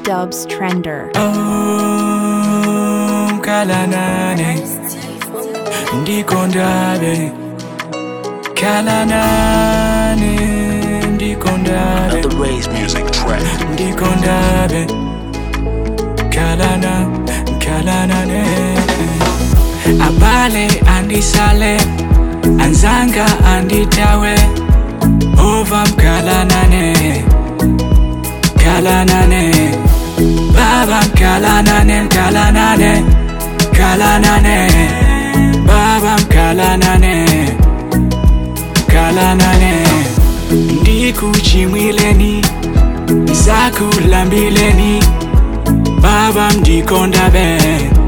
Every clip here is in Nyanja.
Dubs Trender. Oh, kalanane ndikondabe kalanane ndikondabe The Raise Music Track. ndikondabe kalana kalanane abale andisale anzanga anditawe ova mkalanane kalanane baba mkalanane mkalanane kalanane baba mkalanane kalanane ndikuchimwileni zakulambileni baba mdikondabe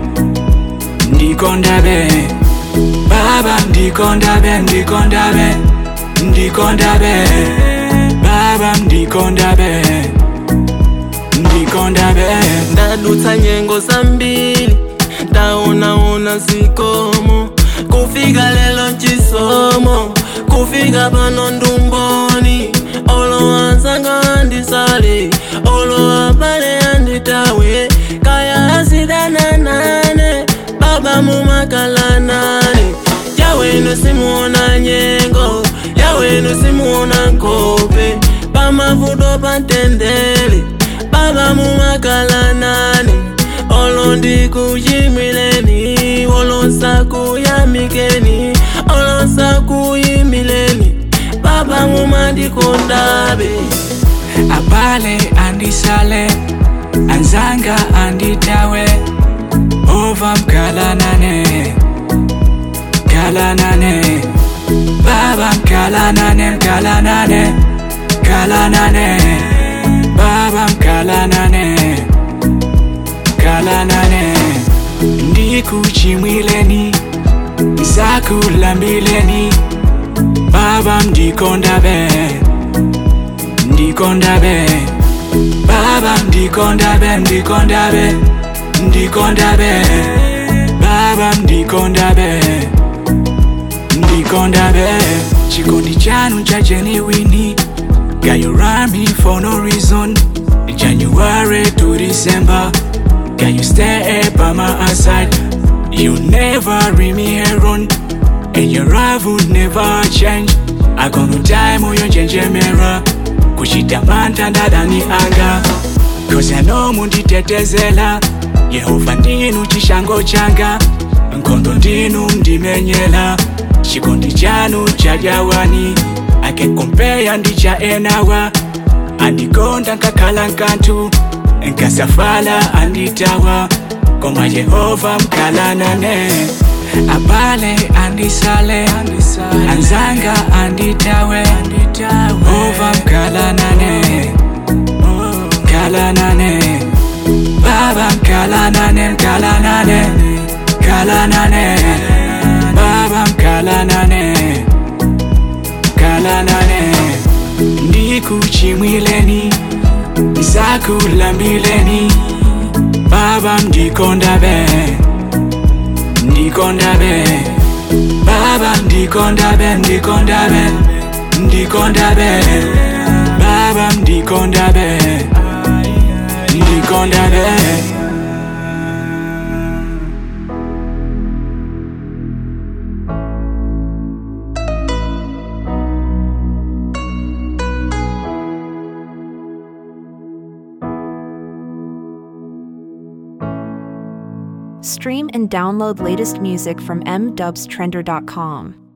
ndikondabe baba mdikondabe ndikondabe ndikondabe baba mdikondabe ndikondabe ndadutsa nyengo zambili ndaonaona zikomo kufika lelo chisomo kufika pano ndumboni olo anzanga andisale olo abale anditawe kaya asidananane baba mumakalanane yawenu simuona nyengo yawenu simuona nkope pamavuto pantendele baba mumakalanane olo ndikuchimwileni olo nsakuyamikeni olo nsakuyimileni baba mumandikondabe abale andisale anzanga anditawe ova mkalanane kalanane baba mkalanane mkalanane kalanane baba mkalanane kalanane ndikuchimwileni zakulambileni baba mdikondabe ndikondabe baba mdikondabe ndikondabe ndikondabe baba mdikondabe ndikondabe chikondi chanu cha genuine Got you around me for no reason January to December Can you stay by my side You never leave me alone And your love will never change I got no time moyo njenjemera kuchitamanda ndadani anga Cause I know munditetezela Yehova ndinu chishango changa Nkondo ndinu mdimenyela Chikondi chanu cha jawani akekompeya ndi cha enawa andikonda nkakhala nkantu nkasafala anditawa koma yehova mkalanane abale andisale anzanga anditawe ova mkalanane mkalanane baba mkalanane mkalanane mkalanane baba mkalanane kalanane ndikuchimwileni zakulambileni baba mdikondabe ndikondabe baba ndikondabe ndikondabe ndikondabe baba mdikondabe ndikondabe Stream and download latest music from mdubstrender.com.